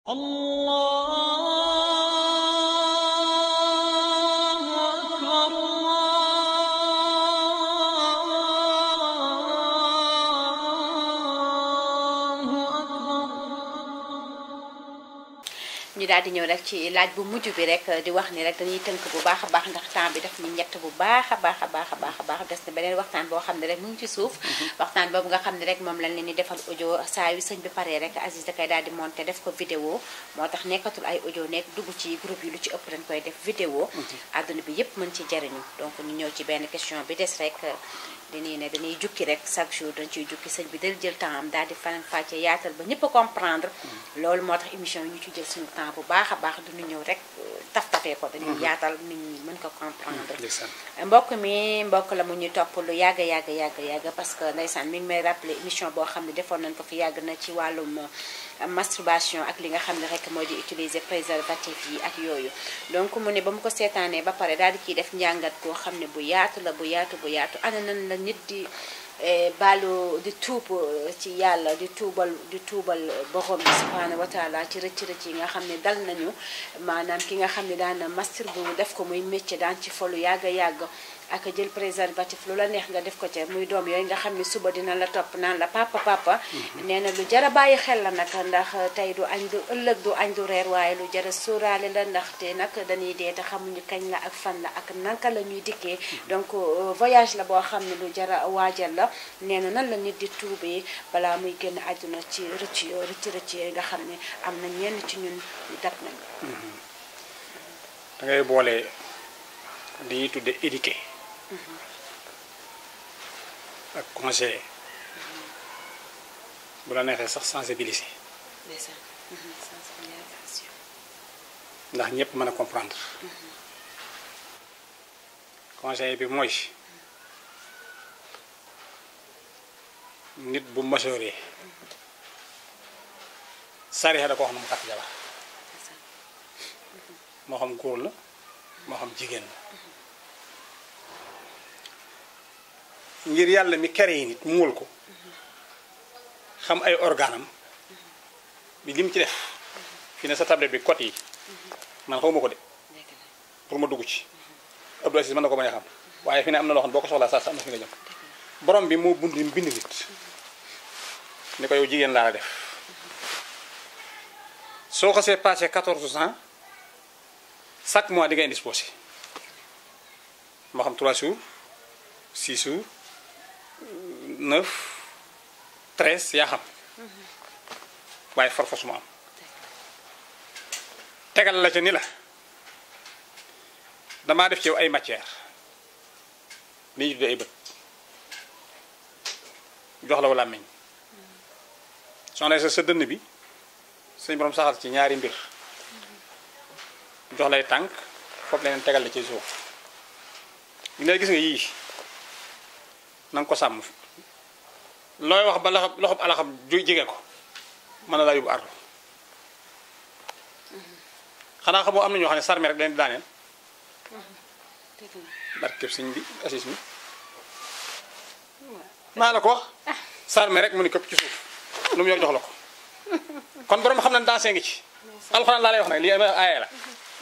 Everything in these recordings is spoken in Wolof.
الله أكبر الله أكبر ñu daal di ñëw rek ci laaj bu mujj bi rek di wax ni rek dañuy tënk bu baax a baax ndax temps bi daf ñu ñett bu baax a baax a baax a baax a baax des na beneen waxtaan boo xam ne rek mu ngi ci suuf waxtaan boobu nga xam ne rek moom lañ leen di defal audio saa yu sëñ bi paree rek Aziz da koy daal di monté def ko vidéo moo tax nekkatul ay audio nekk dugg ci groupe yi lu ci ëpp dañ koy def vidéo àdduna bi yépp mën ci jariñu donc ñu ñëw ci benn question bi des rek dañuy ne dañuy jukki rek chaque jour dañ ciy jukki sëñ bi dal jël temps am daal di faram fàcce yaatal ba ñëpp a comprendre loolu moo tax émission yi ñu ci jël suñu temps bu baax a baax duñu ñëw rek taf tafee ko dañuy yaatal nit ñi mën ko comprendre ndeysaan mbokk mi mbokk la mu ñuy topp lu yàgg yàgg yàgg yàgg parce que ndeysaan mi ngi may rappelé émission boo xam ne defoon nañ ko fi yàgg na ci wàllum euh, masturbation ak li nga xam ne rek moo di utiliser préservatif yi ak yooyu donc mu ne ba mu ko seetaanee ba pare daal di ciy def njàngat koo xam ne bu yaatu la bu yaatu bu yaatu ana nan la nit di eh, baalu di tuub eh, ci yàlla di tuubal di tuubal borom bi subhanahu wa taala ci rëcc rëcc yi nga xam ne dal nañu maanaam ki nga xam ne daan na masturbe mu def ko muy métier daan ci folu yàgg yàgg ak jël préservatif lu la neex nga def ko ca muy doom yooyu nga xam ne suba dina la topp naan la papa papa nee na lu jara bàyyi xel la nag ndax tey du añ du ëllëg du añ du reer waaye lu jara sóoraale la ndaxte nag dañuy dee te xamuñu kañ la ak fan la ak naka la ñuy dikkee donc euh, voyage la boo xam ne lu jara waajal la nee na nan la nit di tuubee balaa muy génn àdduna ci rëcc yoo rëcc rëcc yooyu nga xam ne am na ñenn ci ñun ñu dab nañ da ngay boole li ñuy tudde éduquer ak conseiller bu la neexee sax sensibiliser ndeysaan sensibilisation ndax ñëpp mën a comprendre conseiller bi mooy nit bu masooree sariya da ko wax na mu takk jabar moo xam góor la moo xam jigéen la ngir yàlla mi kere yi nit muul ko xam ay organam bi lim ci def fi ne sa tablette bi code yi man xawma ko de dëgg la pour ma dugg ci Abdou Aziz mën na ko bañ a xam waaye fi ne am na loo xam ne boo ko soxlaa saa sa am na fi nga jëm borom bi moo bund bind nit ni ko yow jigéen laa la def soo xasee passé 14 ans chaque mois di nga indisposé moo xam 3 jours 6 jours 9 13 yaa xam waaye farfos mu am tegal la ca ni la damaa def ci yow ay matière li ñuy tuddee ay bët jox la wala meñ soxna sa sa dënn bi suñu borom saxal ci ñaari mbir jox lay tànk foofu leneen tegal la ci suuf li ngay gis nga yii na nga ko sàmm looy wax ba loxob loxob alaxam ju jege ko mën na laa yóbbu ardu xanaa xamoo am na ñoo xam ne sarme rek dañ di daaneel dëgg la barkeb sëñ bi assis mi maa la ko wax sarme rek mu ni këpp ci suuf lu mu yor jox la ko kon borom xam na dansé ngi ci alxuraan laa lay wax nag lii aaya la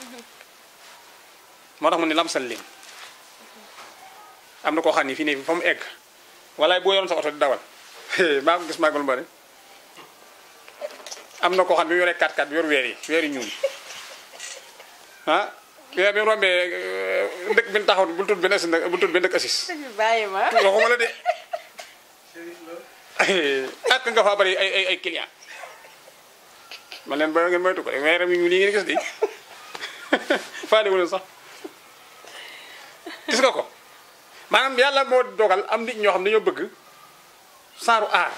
moo tax mu ni lamsal lim am na koo xam ni fii ne fa mu egg walaay boo yoroon sa oto di dawal maa ko gis màggal bari am na koo xam ne bi mu yoree 4x4 bi yor weer yi weer yi ñuul ah weer bi mu rombee euh, dëkk bi ñu taxaw bul tudd benn assis nag bul tudd benn dëkk assis bàyyi ma waxuma la de ak nga faa bari ay ay ay client man leen ba ngeen moytu ko weeram yi ñu lii ngeen gis de faale wu leen sax gis nga ko maanaam yàlla moo dogal am nit ñoo xam dañoo bëgg saaru aar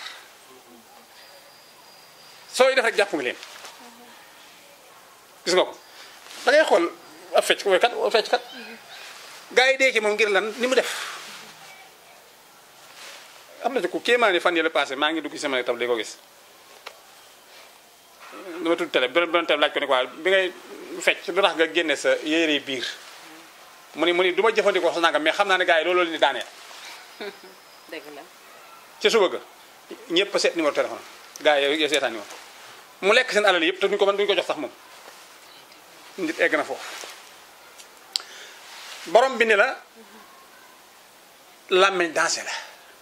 sooy def rek jàpp nga leen gis nga ko da ngay xool ab fecc ko kat ab fecc kat gars yi dee ci moom ngir lan ni mu def am na ci ku kéemaane fan yële passé maa ngi dugg ci sama tab di ko gis dama tudd télé beneen beneen télé laaj ko ne quoi bi ngay fecc lu tax nga génne sa yére biir mu ni mu ni du ma jëfandikoo sa nangam mais xam naa ne gars yi loolu leen di daaneel dëgg la ci suba ga ñëpp a seet numéro téléphone gars yi yow seetaan ni woon mu lekk seen alal yëpp te duñ ko mën duñ ko jox sax moom nit egg na foofu borom bi ni la làmmeñ dansé la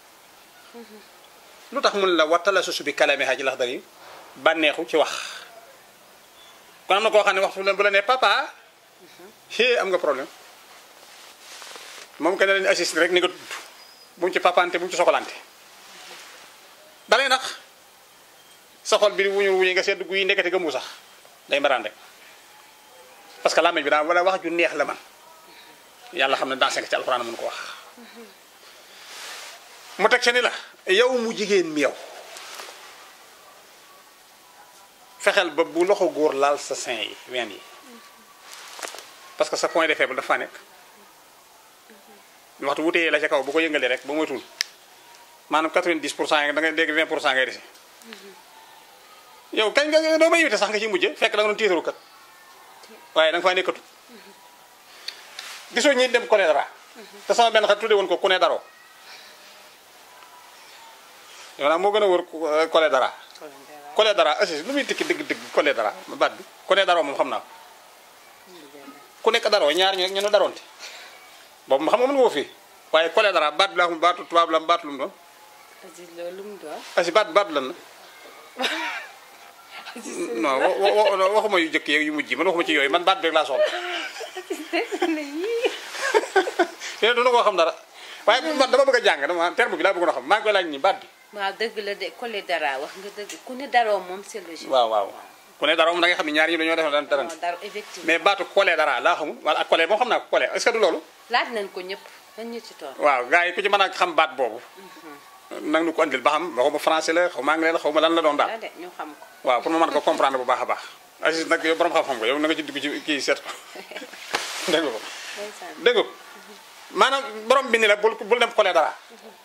lu tax mun la wattala susu bi kalame xaaji lax dari bànneexu ci wax kon am na koo xam ne waxtu bu la nee papa xée am nga problème moom que ne lañu assisté rek ni nga tudd bu mu ci papante bu mu ci soxlante dalay nax sa xol bi wuñu wuñu nga sedd guy ndekete gëmu sax day maraan rek parce que làmmeñ bi daa wala wax ju neex la man yàlla xam ne dansé nga ci alxuraan mun ko wax mu teg ca ni la yow mu jigéen mi yow fexeel ba bu loxo góor laal sa sein yi ween yi parce que sa point de faible dafa nekk waxtu wutee la ca kaw bu ko yëngalee rek ba moytul maanaam 90 pour cent yi da ngay dégg 20 pour cent ngay dese yow kañ nga doo ma invité sax nga ci mujj fekk da nga doon tiitaru kat waaye da nga faa nekkatu gisoo ñi dem Koné dara te sama benn xarit tudde woon ko Koné daroo yow naa moo gën a wër Koné dara Koné dara assis lu muy tikki dëgg-dëgg Koné dara baat bi Koné daroo moom xam naa ko ku nekk daroo ñaar ñu ñu ne daroonte boobu ma xam nga mën nga ko fii waaye Koné dara baat bi laa xam baatu tubaab la baatu lu mu doon Aziz loolu lu mu doon. assis baat baat lan la non wa- wa- wa- waxuma yu jëkk yeeg yu mujj yi man waxuma ci yooyu man baat bi rek laa soxla te duna koo xam dara waaye man dama bëgg a jàng dama terme bi laa bëggoon a xam maa ngi koy laaj ni baat bi waaw dëgg la de Collé dara wax nga dëgg ku ne daroo moom c'est logique. waaw waaw ku ne dara moom da nga xam ne ñaar ñi dañoo def daan dara waaw dara effectivement. mais baatu collé dara laa xamul wala ak collé moom xam naa ko collé est-ce que du loolu laaj nañ ko ñëpp nañ ñu ci tool. waaw gars yi ku ci mën a xam baat boobu nag nu ko andil ba xam xaw ma français la xaw ma anglais la xaw ma lan la doon daal la de ñu xam ko. waaw pour ma mën ko comprendre bu baax a baax Aziz nag yow borom xam-xam nga yow na nga ci dugg ci kii seet ko dégg nga ko ndeysaan. dégg nga ko maanaam borom bi ni la bul bul dem collé dara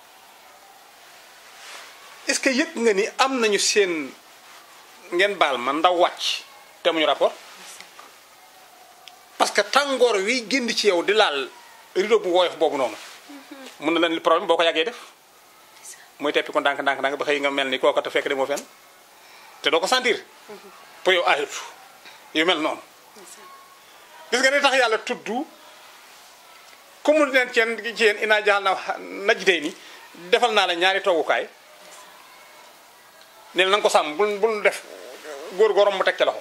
est-ce que yëg nga ni am nañu seen ngeen baal ma ndaw wàcc te muñu rapport parce que tàngoor wi génn ci yow di laal rideau bu woyof boobu noonu mun na leen li problème boo ko yàggee def mooy teppi ko ndànk ndànk ndànk ba xëy nga mel ni kooka te fekk demoo fenn te doo ko sentir pour yow ayut yu mel noonu gis nga ni tax yàlla tudd ku mu leen ci yéen ci yéen inaa jaxal na najjitee ni defal naa la ñaari toogukaay ne na nga ko sàmm bul bul def góor góorom mu teg ca loxo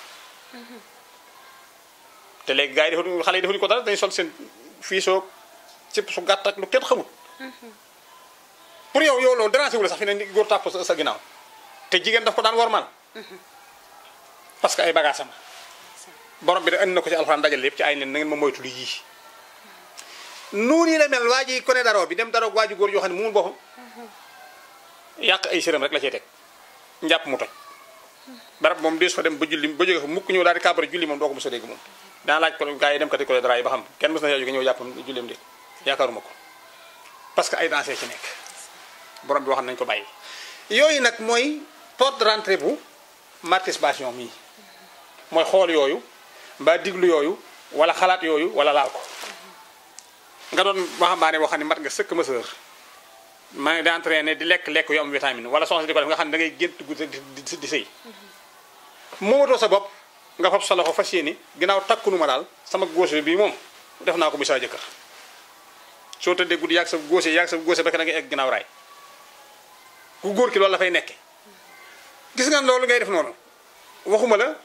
te léegi gars yi defuñu xale yi defuñu ko dara dañu sol seen fiisoo cëpp su gàtt ak lu kenn xamul pour yow yow loolu dérangé wu la sax fi ne ni góor tàpp sa sa ginnaaw te jigéen daf ko daan warmal parce que ay bagages am borom bi da andi na ko ci alxuraan dajal yëpp ci ay nen na ngeen ma moytu lu yii noonu yi la mel waa ji kone daroo bi dem daroo waa ji góor yoo xam ne mu mun boppam yàq ay sërëm rek la cee teg njàpp mu toj barab moom dees fa dem ba julli ba jóge fa mukk ñëw daal di kàbbar julli moom doo ko mos a dégg moom dana laaj ko gars yi dem kati kone dara yi ba xam kenn mos na yaa jóge ñëw jàppam julleem de yaakaaruma ko parce que ay dansé ci nekk borom bi wax nañ ko bàyyi yooyu nag mooy porte de rentrée bu masturbation mii mooy xool yooyu mbaa diglu yooyu wala xalaat yooyu wala laal ko nga doon waxambaane boo xam ne mat nga sëkk ma sër maa ngi di entraîné di lekk lekk yu am vitamine wala soxna si di ko def nga xam ne da ngay gént guddi di di di sëy moomatoo sa bopp nga fab sa loxo fas yéene ginnaaw takkunu ma daal sama góose bii moom def naa ko bi saa jëkkër soo tëddee guddi yàgg sa góose yàgg sa góose ba da ngay egg ginnaaw raay ku góor ki loolu la fay nekke gis nga loolu ngay def noonu waxuma la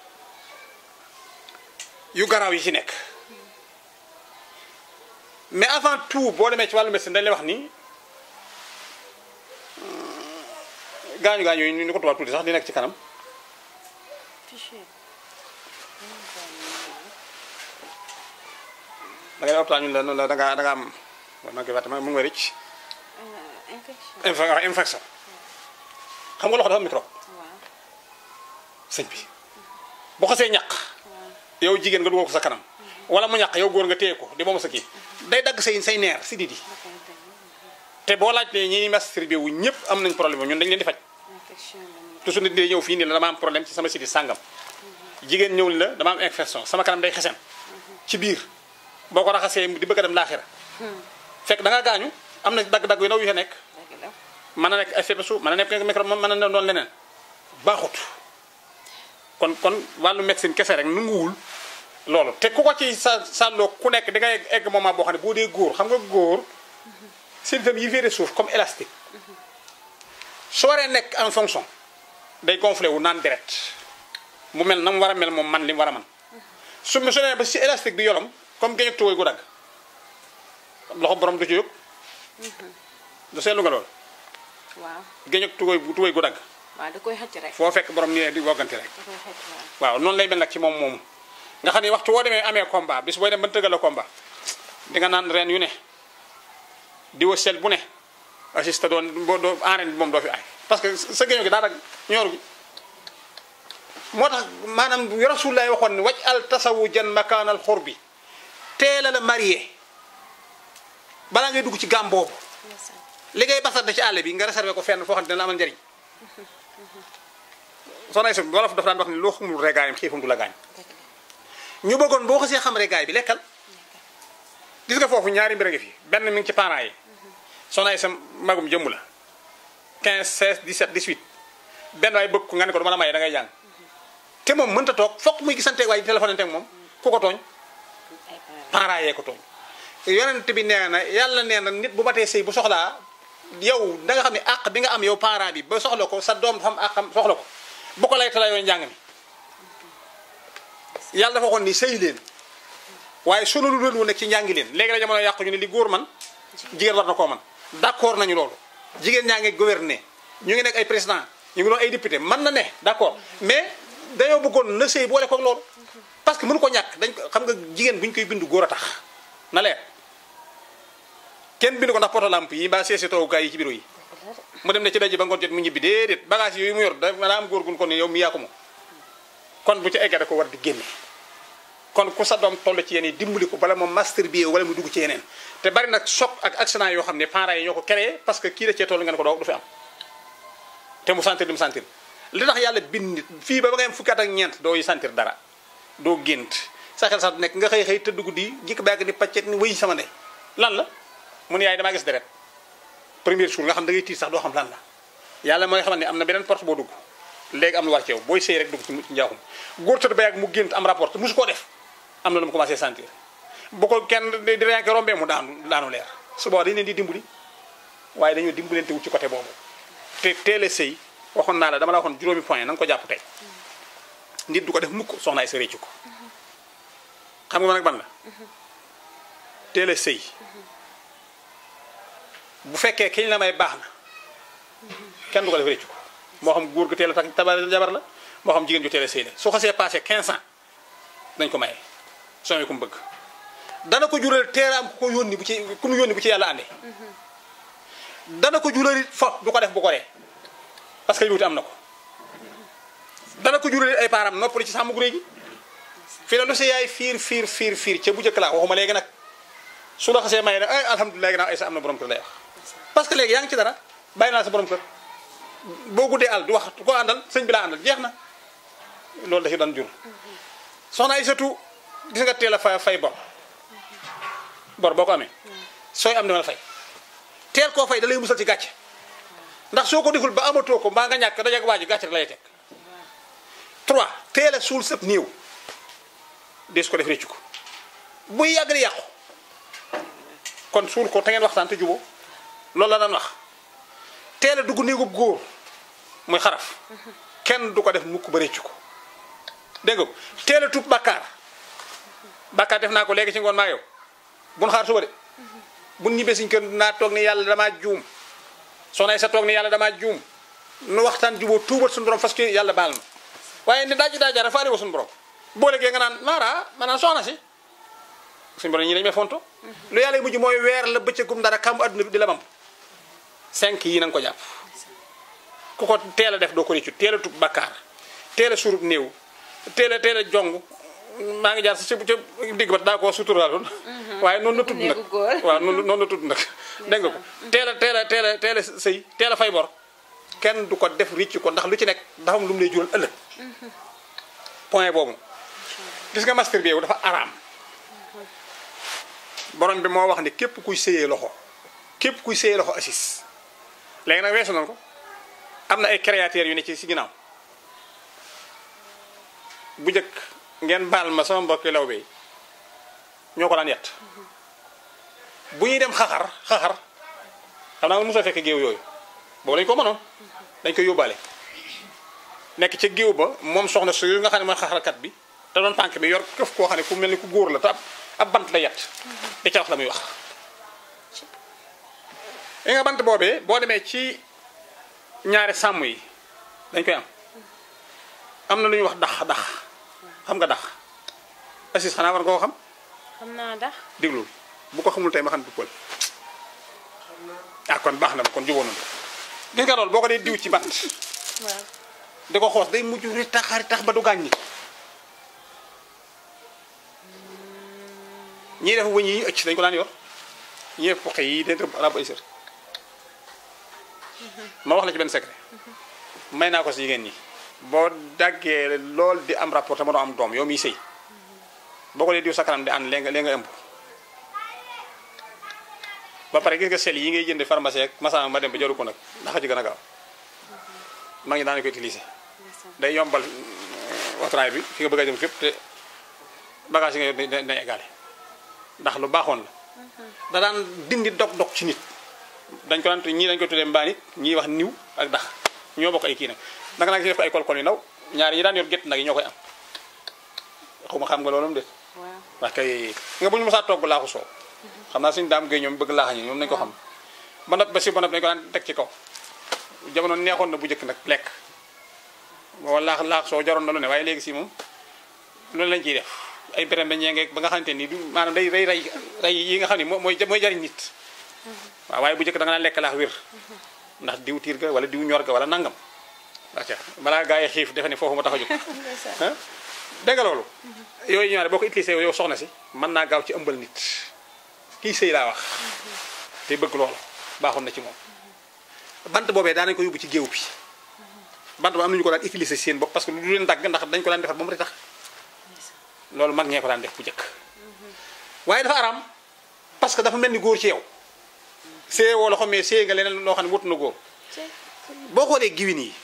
yu garaaw yi ci nekk mais avant tout boo demee ci wàllu médecine dañ lay wax ni gaañu gaañu yi ñu ko tubaab tuuti sax di nekk ci kanam fichier. da ngay optaan ñu la noonu la da ngaa da nga am waaw maa ngi koy fàtte mu ngi may rëcc infection. inf- infection xam nga loxo dafa am microbe waaw sëñ bi boo xasee ñaq yow jigéen nga dugal ko sa kanam wala mu ñaq yow góor nga téye ko di moom sa kii day dagg say say neer si didi te boo laajtee ñi masturbé wu ñëpp am nañ problème ñun dañ leen di faj infection la ñuy toujours nit day ñëw fii nii la dama am problème ci sama siti sàngam jigéen ñëw ni la dama am infection sama kanam day xesen ci biir boo ko raxasee di bëgg a dem laaxira fekk da nga gaañu am na dagg-dagg yu ndaw yu fa nekk dëgg la. mën na nekk effet su mën na nekk microbe mën na doon leneen baaxut kon kon wàllu médecine kese rek nanguwul loolu te ku ko ci sa sàlloo ku nekk di nga egg egg moment boo xam ne boo dee góor xam nga góor seen yi féete suuf comme élastique su waree nekk en fonction day gonflé wu naan deret mu mel na mu war a mel moom man li mu war a man su ma su nee ba si élastique bi yolom comme géej ak tuwéy gu dagg loxo borom du ci yëg du seetlu nga loolu waaw géej ak tuwéy bu tuwéy gu dagg waaw da koy xëcc rek foo fekk borom nii di woggante rek da koy xëcc waaw waaw noonu lay mel nag ci moom moomu nga xam ne waxtu woo demee amee combat bis booy dem ba tëggal la combat di nga naan ren yu ne di wa sel bu ne assiste doon boo doo en bi moom doo fi ay parce que sa géño gi daa dag ñooru gi moo tax maanaam Rasulullah waxoon ne waj al tasawu jan makaanal xur bi teel a la marié balaa ngay dugg ci gàm boobu ndeysaan li ngay basante ci àll bi nga réservé ko fenn foo xam ne dina la amal njëriñ soxna Aïssa wolof dafa daan wax ne loo xamul regaayam xiifam du la gaañ dëgg la ñu bëggoon boo xasee xam regaay bi lekkal gis nga foofu ñaari mbir a ngi fi benn mi ngi ci parents yi soxna Aïssa magum jëmm la 15 16 17 18 benn waay bëgg ko nga ne ko dama la maye da ngay jàng te moom mënta toog fokk muy gisanteeg waaye di téléphone ak moom ku ko tooñ ay parents parents yee ko tooñ yonent bi nee na yàlla nee na nit bu matee sëy bu soxlaa yow da nga xam ne àq bi nga am yow parent bi ba soxla ko sa doom dafa am àqam soxla ko bu ko lay tala yooyu njàng mi yàlla dafa waxoon ni sëy leen waaye sunu lu leen wu nekk ci njàngi leen léegi la jamono yàqu ñu ne li góor man jigéen war na koo man d'accord nañu loolu jigéen ñaa ngi gouverner ñu ngi nekk ay président ñu ngi doon ay député man na ne d'accord mais dañoo bëggoon na sëy boole koog loolu parce que mënu ko ñàkk dañ ko xam nga jigéen bu ñu koy bindu góor a tax na leer kenn bindu ko ndax poto lampe yi mbaa seesi toogukaay yi ci bureau yi mu dem ne ci daje ba ngoon jot mu ñibbi déedéet bagage yooyu mu yor da daa am góor gun ko ne yow mi yaa ko moom kon bu ci eggee da ko war di génne kon ku sa doom toll ci yeneen dimbali ko bala moom master bi wala mu dugg ci yeneen te bari nag choc ak accident yoo xam ne parents yi ñoo ko créé parce que kii da cee toll nga ne ko doo du fi am te mu sentir li mu sentir li tax yàlla bind nit fii ba ba ngay am fukki at ak ñeent doo yi sentir dara doo gént sa xel sax du nekk nga xëy xëy tëdd guddi jikk bàgg ni paccet ni wëy sama ndey lan la mu ne yaay damaa gis deret premier jour nga xam da ngay tiit sax doo xam lan la yàlla mooy xamal ne am na beneen porte boo dugg léegi am lu war ci yow booy sëy rek dugg ci ci njaaxum góor tëdd ba yàgg mu gént am rapport te musu koo def am na lu mu commencé sentir bu ko kenn di di renke rombee mu daanu daanu leer su boobaa dañ leen di dimbali waaye dañoo dimbalante wut ci côté boobu te teel a sëy waxoon naa la dama la waxoon juróomi point na nga ko jàpp tey nit du ko def mukk soxna ay sa réccu ko xam nga nag ban la teel a sëy bu fekkee kiñ la may baax na kenn du ko def réccu ko moo xam góor gu teel a tak tabar jabar la moo xam jigéen ju teel a sëy la su xasee passé 15 ans dañ ko maye soo ku mu bëgg dana ko jural teeraam ku ko yónni bu ci ku mu yónni bu ci yàlla àndee dana ko jural it fo du ko def bu ko dee parce que li wuti am na ko dana ko jural it ay paaram noppali ci sàmm gu réy gi fii la lu si yaay fiir fiir fiir fiir ca bu njëkk laa waxuma léegi nag su la xasee maye nag ay alhamdulilah ginnaaw ay sa am na borom kër lay wax parce que léegi yaa ngi ci dara bàyyi naa sa borom kër boo guddee àll du wax ko àndal sëñ bi laa àndal jeex na loolu da ci doon jur soxna ay surtout gis nga teel a fay fay bor bor boo ko amee sooy am dama la fay teel koo fay da lay musal ci gàcce ndax soo ko deful ba amatoo ko mbaa nga ñàkk dajak waa ji gàcce rek lay teg trois teel a suul sëb néew des ko def réccu ko buy yàgg di yàqu kon suul ko te ngeen waxtaan te juboo loolu la daan wax teel a dugg néegub góor muy xaraf kenn du ko def mukk ba réccu ko dégg nga ko teel a tuub bàkkaar bàkkaar def naa ko léegi ci ngoon maa yow bun xaar suba de bun ñibbee siñ kër naa toog ni yàlla damaa juum soxna sa toog ni yàlla damaa juum nu waxtaan juboo tuubat suñu borom parce que yàlla baal na waaye ni daaji daajaara faale wa suñu borom boo léegee nga naan maara maanaam soxna si suñu borom ñi dañu may fonto lu yàlla mujj mooy weer la bëccëgum dara kàmbu adduna bi di la bam cinq yi na nga ko jàpp ku ko teel a def doo ko réccu teel a tub bakkaar teel a surub néew teel a teel a jong maa ngi jaar si ca digg ba daa koo suturaaloon waaye noonu la tudd nag néegu góor. waaw noonu noonu la tudd nag dégg nga ko teel a teel a teel a teel a sëy teel a fay bor kenn du ko def ricc ko ndax lu ci nekk dafa am lu mu lay jural ëllëg point boobu gis nga master bi yow dafa araam borom bi moo wax ne képp kuy sëyee loxo képp kuy sëyee loxo assis léegi nag weesu nañ ko am na ay créateurs yu ne ci si ginnaaw bu njëkk ngeen baal ma sama mbokki law bi ñoo ko daan yett bu ñuy dem xaxar xaxar xam naa nga mosoo fekk géew yooyu boobu lañ ko mënoon dañ koy yóbbaale nekk ca géew ba moom soxna su nga xam ne mooy xaxarkat bi te doon tànk bi yor këf koo xam ne ku mel ni ku góor la te ab ab bant la yett di ca wax la muy wax li nga bant boobee boo demee ci ñaari sàmm yi dañ koy am am na lu ñuy wax dax dax xam nga dax assis xanaa war nga koo xam xam naa dax déglul bu ko xamul tey ma xam du pël ah kon baax na kon jubóo nañu gis nga loolu boo ko dee diw ci bant waaw di ko xoos day mujj ri tax ri tax ba du gaañ ñi ñii def wëñ yi ñu ëcc dañ ko daan yor ñii def poxe yi dañ tëb rab ay sër ma wax la ci benn secret may naa ko si jigéen ñi boo daggee lool di am rapport te mënoo am doom yow miy sëy boo ko dee diw sa kanam di ànd léegi nga léegi nga ëmb ba pare gis nga sel yi ngay jënd pharmacie ak masama ma dem ba jaru ko nag ndax ci gën a gaaw maa ngi daan ko utiliser day yombal wateraay bi fi nga bëgg a jëm fépp te bagage yi nga yor day égalé ndax lu baaxoon la da daan dindi dog-dog ci nit dañ ko daan ñii dañ ko tuddee mbaanit ñii wax niw ak dax ñoo bokk ay kii nag naka nag ci def ko ay kolkol yu ndaw ñaari ñi daan yor gétt nag yi ñoo koy am xawma xam nga loolu de waaw wax kay nga bu ñu mosaa togg laaxu soow xam naa suñu daam gay ñoom bëgg laaxa ñi ñoom nañu ko xam ba nopp ba si ba nopp dañu ko daan teg ci kaw jamono neexoon na bu njëkk nag lekk boo laax laax soo jaroon na lu ne waaye léegi si moom loolu lañ ciy def ay béréb ba ñeengeeg ba nga xamante ni du maanaam day day rey rey yi nga xam ne mooy mooy jariñ nit waaw waaye bu njëkk da nga daan lekk laax wér ndax diw tiir ga wala diw ñor ga wala nangam acca balaa gaa yi xiif defe ne foofu ma tax a jóg ah dégg nga loolu yooyu ñaare boo ko utilisé yow soxna si mën naa gaaw ci ëmbal nit kii sëy laa wax te bëgg loola baaxoon na ci moom bant boobee daan nañu ko yóbbu ci géew bi bant ba am nañu ko daan utiliser seen bopp parce que du leen dagg ndax dañ ko daan defar ba mu tax loolu mag ñee ko daan def bu njëkk waaye dafa araam parce que dafa mel ni góor ci yow see woo loxo mais see nga leneen loo xam ne wut na góor boo xoolee giwin yi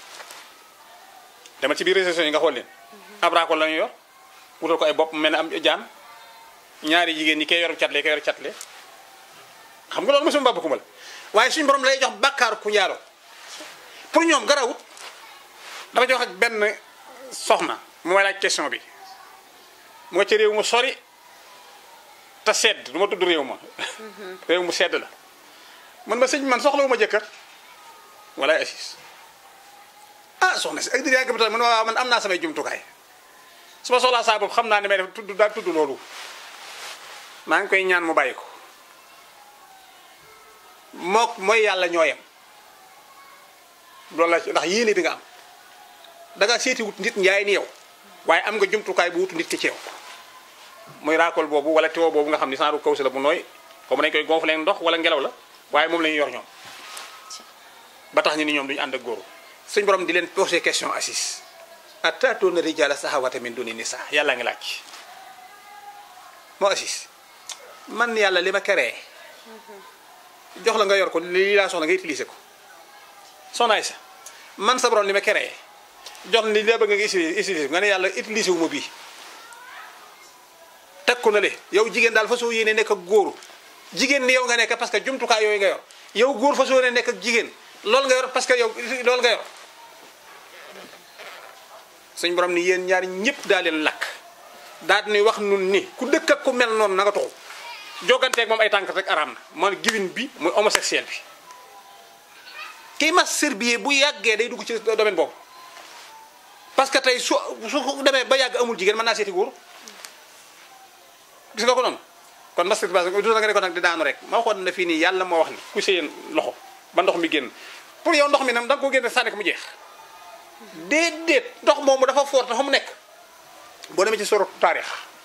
dama ci biir réseaux yi nga xool leen abra ko la ñu yor wutal ko ay bopp mel ne am jaan ñaari jigéen ñi kay yor catle kay yor catle xam nga loolu mosuma mbàbb kumbal waaye suñu borom lay jox bàkkaaru ku njaalo pour ñoom garawut dama jox ak benn soxna mu may laaj question bi moo ci réew mu sori te sedd du ma tudd réew ma réew mu sedd la man ma sëñ man soxlawu ma jëkkër wala assis ah soxna si ak di yàgg bi man waaw man am naa samay jumtukaay su ma soxlaa saa boobu xam naa ne may def tudd daal tudd loolu maa ngi koy ñaan mu bàyyi ko mook mooy yàlla ñoo yem loolu la ndax yéene bi nga am da nga seeti wut nit njaay ni yow waaye am nga jumtukaay bu wutu nit ki ci yow muy raakol boobu wala teewoo boobu nga xam ni saaru kaw si la bu nooy comme dañ koy gonfler ndox wala ngelaw la waaye moom la ñuy yor ñoom ba tax ñu ni ñoom duñu ànd ak góoru suñ borom di leen poser question assis atatoona rijala sahawata min duni nisa yàlla ngi laaj moo assis man yàlla li ma créé jox la nga yor ko lii laa soxla nga utiliser ko soxnaay sa man sa borom li ma créé jox li la bëgg nga utiliser nga ne yàlla utiliser wu ma bii teg ko na le yow jigéen daal fa soo yéene nekk ak góor jigéen ni yow nga nekk parce que jumtukaay yooyu nga yor yow góor fa soo yéene nekk ak jigéen loolu nga yor parce que yow loolu nga yor suñ borom ni yéen ñaar ñëpp daa leen lakk daal di wax nun ni ku dëkk ak ku mel noonu na nga toxu joganteeg moom ay tànk rek araam na man giwin bi muy homosexuel bi kii mas serbier bu yàggee day dugg ci domaine boobu parce que tey su su demee ba yàgg amul jigéen mën naa seeti góor gis nga ko noonu kon masturbation du nga ne ko nag di daanu rek ma waxoon na fii nii yàlla moo wax ni ku sëyeen loxo ba ndox mi génn pour yow ndox mi nag da nga ko génne sànni ko mu jeex déedéet ndox moomu dafa foor te fa mu nekk boo demee ci soro taarix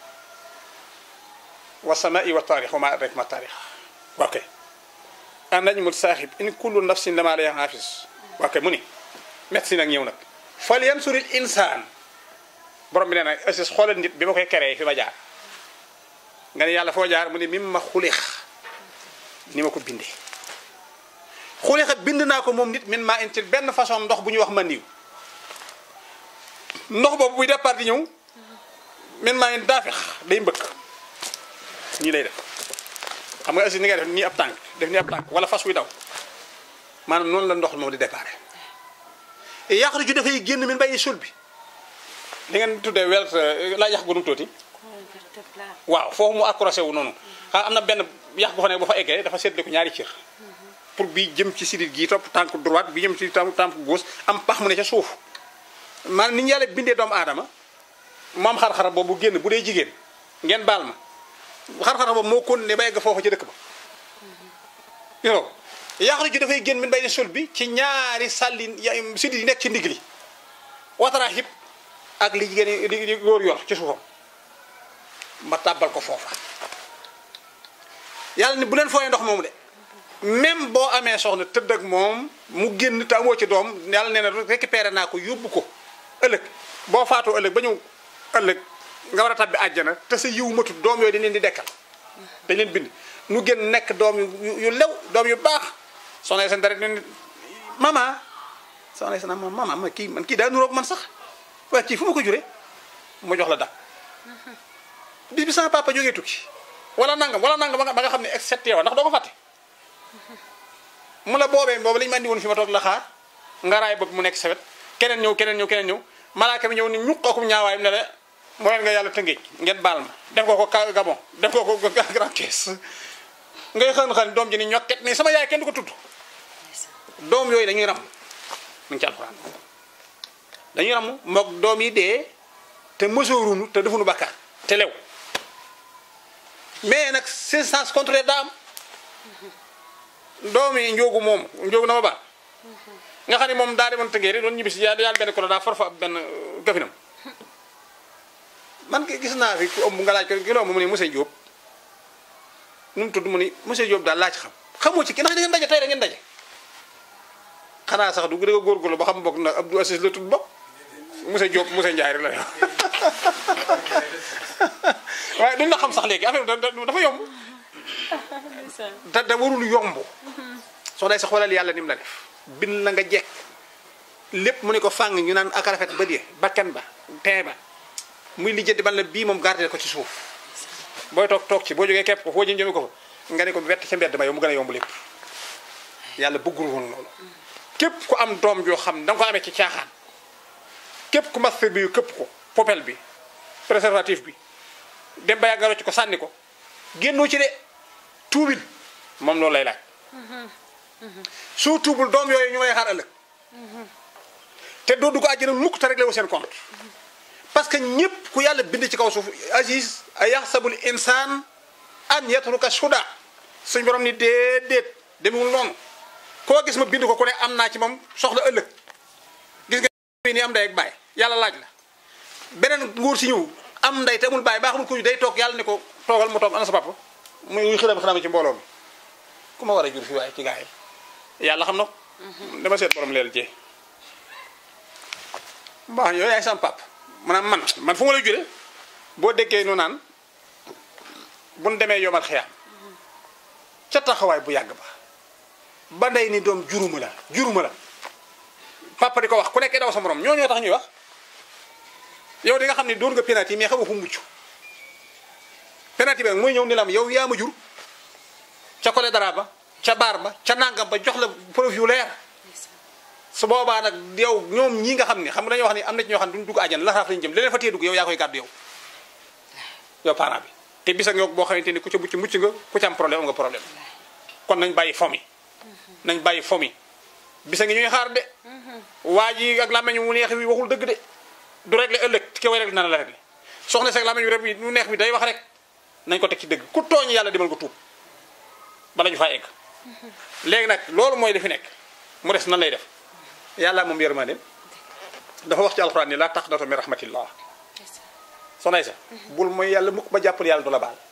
wa samai wa taarix wa ma adraka ma taarix ok an najmul saaxib in kullu nafsin lama alayha haafis ok mu ni médecine nag ñëw nag fal yansuril insaan borom bi nee na assis xoolal nit bi ma koy créé fi ma jaar nga ne yàlla foo jaar mu ne mim ma xulix ni ma ko bindee xulixa bind naa ko moom nit min maa intil benn façon ndox bu ñuy wax mandiw ndox boobu buy départ di ñëw min maa ngi daafex day mbëkk nii lay def xam nga aussi ni ngay def nii ab tànk def nii ab tànk wala fas wi daw maanaam noonu la ndox moom di déparé yàqu ju dafay génn min bàyyi sul bi li ngeen tuddee welt laa yax gu nu tuuti waaw foofu mu accroché wu noonu xam am na benn yax gu fa ne bu fa eggee dafa seetlu ko ñaari cër pour bi jëm ci sidit gi topp tànk droite bi jëm ci tànk tànk gauche am pax mu ne ca suuf maanaam ni ñu yàlla bindee doomu aadama moom xar-xar boobu génn bu dee jigéen ngeen baal ma xar-xar boobu moo continué ba egg foofu ci dëkk ba yow yàqu ji dafay génn min bay ne sul bi ci ñaari sàlli sidit yi nekk ci ndigg li watara hip ak li jigéen li li góor yor ci suufam ma tàbbal ko foofa yàlla ni bu leen fooyee ndox moomu de même boo amee soxna tëdd ak moom mu génn te amoo ci doom yàlla nee na récupéré naa ko yóbbu ko ëllëg boo faatoo ëllëg ba ñëw ëllëg nga war a tabbi àjjana te sa yiw matut doom yooyu dañ leen di dekkal dañ leen bind nu génn nekk doom yu yu lew doom yu baax soxna seen dara ne mama soxna seen ma mama ma kii man kii daa nuroog man sax waaye kii fu ma ko juree ma jox la dak bis bi sama papa jógee tukki wala nangam wala nangam ba nga ba nga xam ne excepté yow ndax doo ko fàtte mu la boobee boobu lañu ma andi woon fi ma toog la xaar nga raay bopp mu nekk sawet keneen ñëw keneen ñëw keneen ñëw malaaka bi ñëw ni ñuq akum ñaawaayam ne la moo leen nga yàlla tëngéej ngeen baal ma def ko ko ka gabon def ko ko grand caisse ngay xën xën doom ji ni ñokket ni sama yaay kenn du ko tudd doom yooyu dañuy ram mu ngi ci alxuraan dañuy ram mook doom yi dee te mësoorunu te defuñu bakkaar te lew mais nag c'est sens contraire daa am doom yi njóogu moom njóogu na ma baax nga xam ne moom daa demoon tëngee rek doon ñibbisi yàlla yàlla benn kolo daa for fa benn gafinam man ki gis naa fi ku ëmb nga laaj ko ki loo mu ni monsieur Diop nu mu tudd mu ni monsieur Diop daal laaj xam xamoo ci ki ndax da ngeen daje tey da ngeen daje xanaa sax du gën a góorgóorlu ba xam bokk na Abdou Assis la tudd bokk monsieur Diop monsieur Ndiaye rek la yow waaye duñ la xam sax léegi affaire bi dafa yomb te da warul yomb soo day sax xoolal yàlla ni mu la def bin la nga jekk lépp mu ne ko fàng ñu naan ak rafet ba die bakkan ba tee ba muy lijjanti ban la bii moom gardé ko ci suuf booy toog toog ci boo jógee kepp ko foo jëm jëme ko fa nga ne ko wett ca mbedd ma yow mu gën a yomb lépp yàlla bëggul woon loolu képp ku am doom joo xam da nga ko amee ci caaxaan képp ku master bi yu képp ko popel bi préservatif bi dem ba yàgg nga rocc ko sànni ko génnoo ci de tuubin moom loolu lay laaj soo tuubul doom yooyu ñu lay xaar ëllëg te doo dugg àjjana mukk te réglé wu seen compte parce que ñëpp ku yàlla bind ci kaw suuf Aziz a yaxsabul insaan an yatruka suda suñ borom ni déedéet demewul noonu koo gis ma bind ko ku ne am naa ci moom soxla ëllëg gis nga ni am ndey ak baay yàlla laaj la beneen nguur si ñëw am ndey te amul baay baa xamul ku day toog yàlla ne ko toogal mu toog ana sa papa muy muy xëram xëram ci mbooloo mi ku ma war a jur fi waaye ci gaa yi yàlla xam na ko dama seet borom leel jee mbaax yow yaay sam pap maanaam man man fu ma lay jure boo déggee nu naan buñ demee yomal xiyaam ca taxawaay bu yàgg ba ba ndey ni doom juruma la juruma la papa di ko wax ku nekkee daw sa morom ñoo ñoo tax ñuy wax yow di nga xam ne doon nga penalty mais xamoo fu mucc penalty bi nag mooy ñëw ni la am yow yaa ma jur ca kole dara ba ca baar ba ca nangam ba jox la preuve yu leer su boobaa nag yow ñoom ñii nga xam ne xam nga dañoo wax ni am na ci ñoo xam ne duñ dugg àjjana la xaaf lañu jëm leneen fa tee dugg yow yaa koy gàddu yow yow parent bi te bisa nga boo xamante ni ku ca mucc mucc nga ku ca am problème am nga problème kon nañ bàyyi fomi nañ bàyyi fomi bisa ngi ñuy xaar de waa ji ak làmmeñ mu neex wi waxul dëgg de du réglé ëllëg ki koy réglé na la réglé soxna seeg làmmeñ rek bi mu neex bi day wax rek nañ ko teg ci dëgg ku tooñ yàlla demal ko tuub bala ñu faa egg léegi nag loolu mooy li fi nekk mu des nan lay def yàlla moom yërmande dafa wax ci alxuraan ni laa taqnatu min rahmatillah soxna sa bul mooy yàlla mukk ba jàppal yàlla du la baal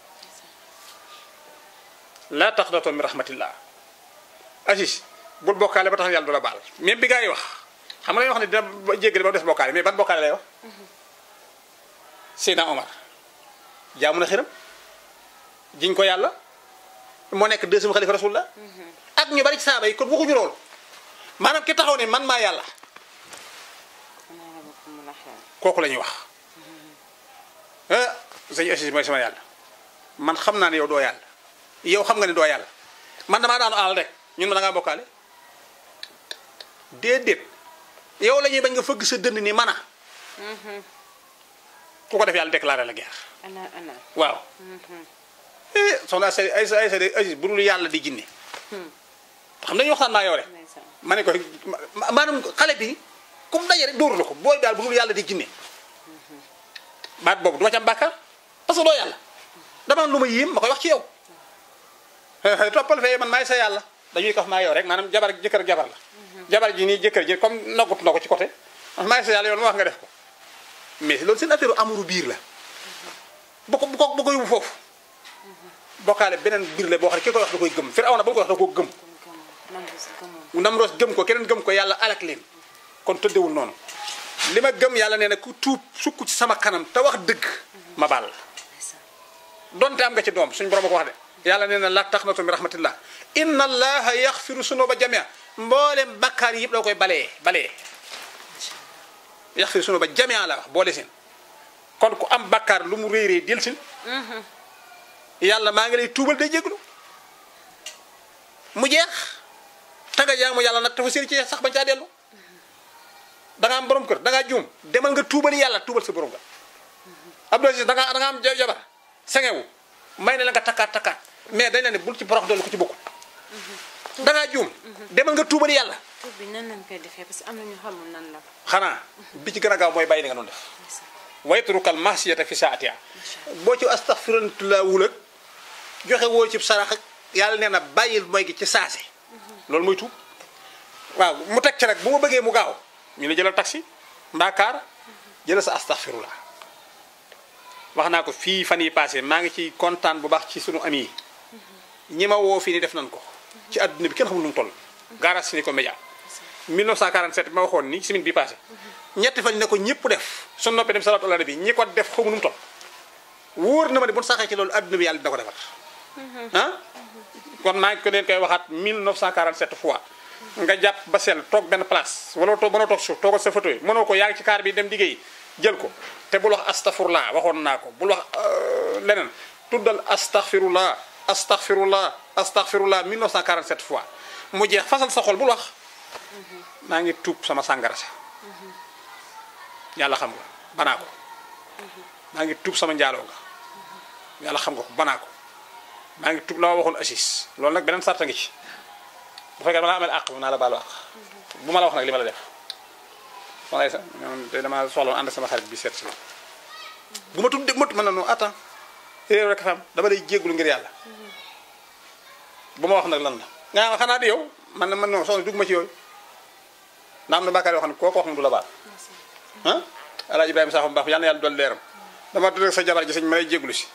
laa taqnatu min rahmatillah Aziz bul bokkaale ba tax yàlla du la baal même bi gaa yi wax xam nga dañuy wax ne dina jéggale ba mu des bokkaale mais ban bokkaale lay wax Seydina Omar jaamu na xiram jiñ ko yàlla moo nekk deuxième xalifa rasulullah ak ñu bari ci saaba yi kon waxuñu loolu maanaam ki taxaw ne man maa yàlla kooku la ñuy wax sëñ Assis mooy sama yàlla man xam naa ne yow doo yàlla yow xam nga ne doo yàlla man damaa daanu àll rek ñun ma da ngaa bokkaale déedéet yow la ñuy bañ nga fëgg sa dënd ni mana ku ko def yàlla déclaré la guerre ana ana waaw eh soxna ay ay ay ay Assis bu dul yàlla di jinne xam dañuy waxtaan naa yow rek ndeysaan ma ne ko ma- maanaam xale bi comme daje rek dóoru la ko booy daal bu dul yàlla di jinne baat boobu du ma ci am bàkkaar parce que doo yàlla dama am lu ma yéem ma koy wax ci yow toppal fee man maay sa yàlla dañuy kaf maa yow rek maanaam jabar jëkkër ak jabar la jabar ji nii jëkkër ji comme noggut na ko ci côté man maay sa yàlla yow lu ma wax nga def ko mais loolu seen affaire amuru biir la bu ko bu ko bu ko yóbbu foofu bokkaale beneen biir la boo xam ne ki koy wax da koy gëm Firawna ba mu koy wax da koo gëm gëm nangu si gëmoon Namroos gëm ko keneen gëm ko yàlla alak leen kon tëddewul noonu li ma gëm yàlla nee na ku tuub sukk ci sama kanam te wax dëgg ma baal la ndeysaan donte am nga ci doom suñ borom a ko wax de yàlla nee na la taqnatu min rahmatillah inna allaha yaxfiru sunuba jamia mboolem bakkaar yi yëpp da koy balee balee yaxfiru sunuba jamia la wax boole seen kon ku am bakkaar lu mu réeree del sin yàlla maa ngi lay tuubal day jéglu mu jeex ta nga jaamu yàlla nag dafa séri ci sax bañ caa dellu da nga am borom kër da ngaa juum demal nga tuubali yàlla tuubal sa borom kër Abdou Aziz da nga da nga am ja- jabar sengewu may ne la nga takkaat takkaat mais dañ la ne bul ci borox dolli ko ci bokkul da ngaa juum demal nga tuubali yàlla tur bi nan lañ koy defee parce que am na ñu xamul nan la xanaa bi ci gën a gaaw mooy bàyyi li nga doon def ndeysaan wayturukal masiyata fi saatiha boo ci astaxfirullah wul ak joxe woo ci sarax ak yàlla nee na bàyyil mooy gi ci saase loolu mooy tuub waaw mu teg ci rek bu ma bëggee mu gaaw ñu ne jëlal taxi mbaa kaar jëlal sa astaxfirullah wax naa ko fii fan yi passé maa ngi ci kontaan bu baax ci sunu ami yi ñi ma woo fii ni def nañ ko ci adduna bi kenn xamul nu mu toll gaara si ni ko média 1947 bi ma waxoon ni semaine bi passé ñetti fan ne ko ñëpp def su noppee dem salaatu ala nabi ñi ko def xamu nu mu toll wóor na ma ne bu ñu saxee ci loolu adduna bi yàlla dina ko defar ah kon maa ngi ko leen koy waxaat 1947 fois nga jàpp ba sell toog benn place wala toog mënoo toog suuf toogal sa photo yi mënoo ko yaa ngi ci kaar bi dem liggéey jël ko te bul wax astafurlah waxoon naa ko bul wax euh, leneen tuddal astaghfirullah astaghfirullah astaghfirullah 1947 fois mu jeex fasal sa xol bul wax maa ngi tuub sama sàngara sa yàlla xam nga banaa ko maa ngi tuub sama njaaloo nga yàlla xam nga ko banaa ko maa ngi tuub la ma waxoon assis loolu nag beneen sarta ngi ci bu fekkee dama la amal àq naa la baalu àq bu ma la wax nag li ma la def wax sax ñoom te dama soxla woon ànd sama xarit bi seet si ma bu ma tudd de mot mën na non attends réew rek fa am dama lay jéggulu ngir yàlla bu ma wax nag lan la nga xam xanaa di yow man na man non soxna dugg ma ci yooyu na am na bàkkaar yoo xam ne koo ko wax mu du la baal ah alaa ibrahima saxam baax yàlla na yàlla dool leeram dama tudd sa jabar ji sëñ ma lay jéggulu si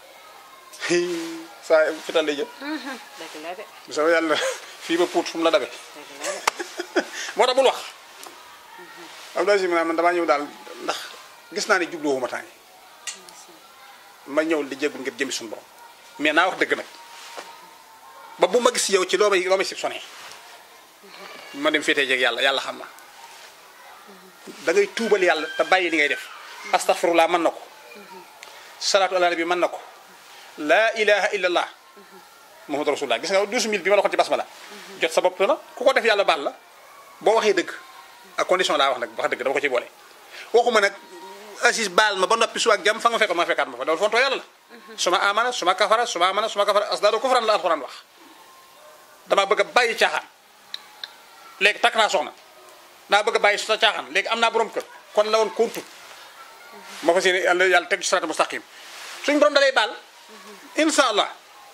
saa fital lay jël dëgg la de bu sama yàlla fii ba puut fu mu la dabe dëgg la de moo tax bul wax Abdoulaye Sy man damaa ñëw daal ndax gis naa ne jubluwuma temps yi ma ñëw di jéggul ngir jëmi suñu borom mais naa wax dëgg nag ba bu ma gis yow ci loo may loo may soupçonné ma dem féetee jeeg yàlla yàlla xam na da ngay tuubal yàlla te bàyyi li ngay def astaghfirullah mën na ko salaatu ala nabi mën na ko laa ilaha illallah muhammadu rasulullah gis nga douze mille bi ma la waxoon ci basmala jot sa bopp la ku ko def yàlla baal la boo waxee dëgg ak condition laa wax nag wax dëgg dama ko ci boole waxuma nag Aziz baal ma ba noppi su ak jàmm fa nga fekk ma fekkaat ma fa loolu fontoo yàlla la suma amana suma kafara suma amana suma kafara asdaado kufran la alxuraan wax dama bëgg a bàyyi caaxaan léegi takk naa soxna daa bëgg a bàyyi sa caaxaan léegi am naa borom kër kon la woon kontu ma fas yéene yàlla yàlla teg ci siraat mustaqim suñ borom dalay baal insha allah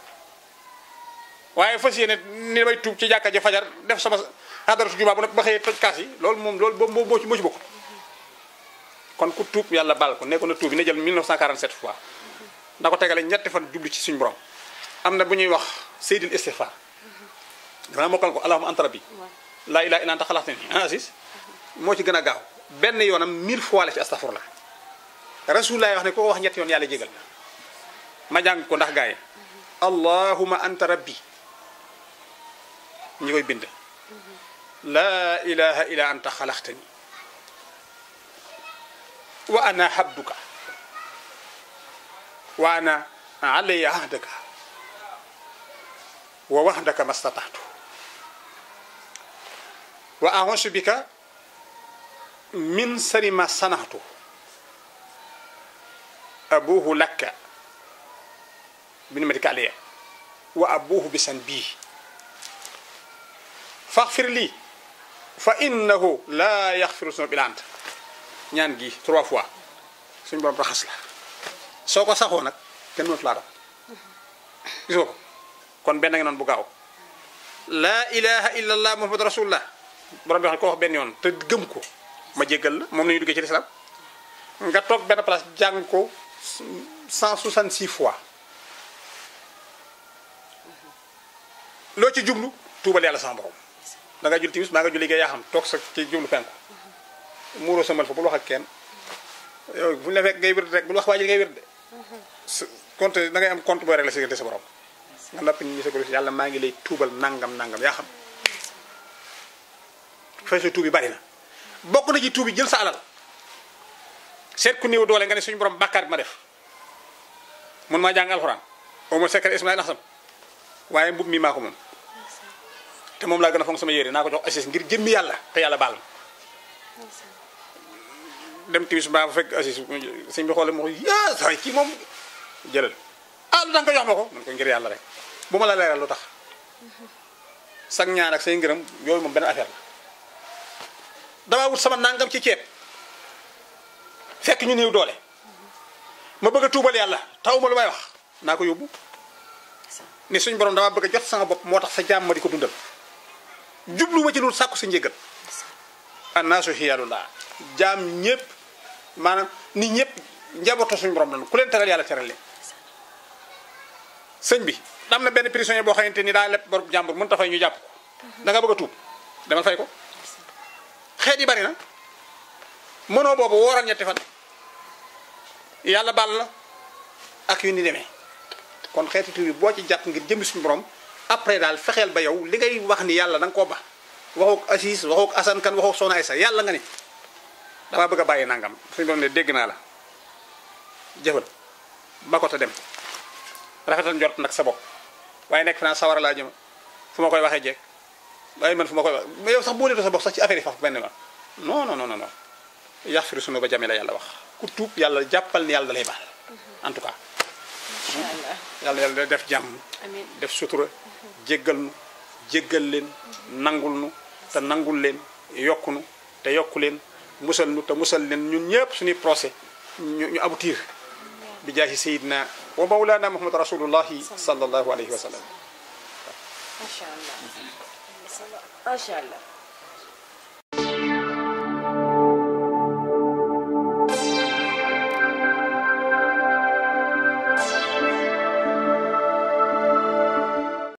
waaye fas yéene ni may tuub ci jàkka ji fajar def sama xadaratu jumaa bu nag ba xëyee toj kaas yi loolu moom loolu boobu moo ci moo ci bokk kon ku tuub yàlla baal ko nekkoon na tuub yi na jël 1947 fois na ko tegale ñetti fan jublu ci suñu borom am na bu ñuy wax seydil istighfar danaa mokkal ko allahumma anta rabbi laa ilaha illa anta xalaxtani ah Aziz moo ci gën a gaaw benn yoonam 1000 fois la ci astaghfirullah rasulullah wax ne ko wax ñetti yoon yàlla jégal ma jàng ko ndax gaay allahumma anta rabbi ñi koy bind laa ilaha illa anta xalaxtani wa ana habduka wa ana alayya ahdaka wa wahdaka mastataatu wa a'uuzu bika min sari ma sanatu abuhu lakka bi nimatika alayya wa abuhu bisan bii faxfir lii fa innahu laa yaxfiru sunuba illa anta ñaan gi trois fois suñu borom raxas la soo ko saxoo nag kenn mënatu laa dam gisoo ko kon benn nga noonu bu gaaw laa ilaha illa allah muhammadu rasulullah borom bi wax ne ko wax benn yoon te gëm ko ma jéggal la moom la ñuy duggee ci lislaam nga toog benn place jàng ko 166 fois loo ci jublu tuubal yàlla sama borom da nga jul timis maa nga julli yaa xam toog sa ci jublu penku muuroo sa mal fa bul wax ak kenn yow bu ñu la fekk ngay wér rek bul wax waa ji ngay wér de sa compte da ngay am compte booy régler sa diggante sa borom nga noppi nit ñi sa ko yàlla maa ngi lay tuubal nangam nangam yaa xam fay sa tuub yi bari na bokk na ci tuub yi jël sa alal seet ku néew doole nga ne suñu borom bàkkaar bi ma def mun maa jàng alxuraan au moins secret ismail naxsam waaye mbub mi maa ko moom te moom laa gën a fonk sama yére naa ko jox assis ngir jëmmi yàlla te yàlla baal ma dem timis mbaa bu fekk assis sëñ bi xoole ma ko yaa saa kii moom jëlal ah lu tax nga jox ma ko man ko ngir yàlla rek bu ma la leeral lu tax sag ñaan ak say ngërëm yooyu moom benn affaire la damaa wut sama nangam ci ceeb fekk ñu néew doole ma bëgg a tuubal yàlla taw ma lu may wax naa ko yóbbu ni suñ borom dama bëgg a jot sama bopp moo tax sa jaam ma di ko dundal jublu ma ci loolu sàkku sa njëgal annaasu xiyaalullah jaam ñëpp maanaam nit ñëpp njabootu suñu borom lañu ku leen teral yàlla teral leen sëñ bi am na benn prisonnier boo xamante ni daa leb bor jàmbur mën ta fay ñu jàpp ko da nga bëgg a tuub demal fay ko xeet yi bari na mënoo boobu wooral ñetti fan yàlla baal la ak yu ni demee kon xeeti tuub yi boo ci jàpp ngir jëmmi suñu borom après daal fexeel ba yow li ngay wax ni yàlla da nga koo ba waxook Assis waxook Assane kan waxook Soxna Aysa yàlla nga ni dama bëgg a bàyyi nangam suñu borom ne dégg naa la jëfal ba ko te dem rafetal njort nag sa bopp waaye nekk fi naa sawara laa jëm fu ma koy waxee jeeg waaye man fu ma koy wax mais yow sax boo leetoo sa bopp sax ci affaire yi faf benn yoon non non non non yaxfiru sunu ba jame la yàlla wax ku tuub yàlla jàppal ni yàlla da lay baal en tout cas incha allah yàlla yàlla def jàmm amiin def sutura jéggal nu jéggal leen nangul nu te nangul leen yokku nu te yokku leen musal nu te musal leen ñun ñëpp suñuy procès ñu ñu aboutir bi jaahi sayidina wa mawlana muhammad rasulullahi sallallahu alayhi wa sallam macha allah macha allah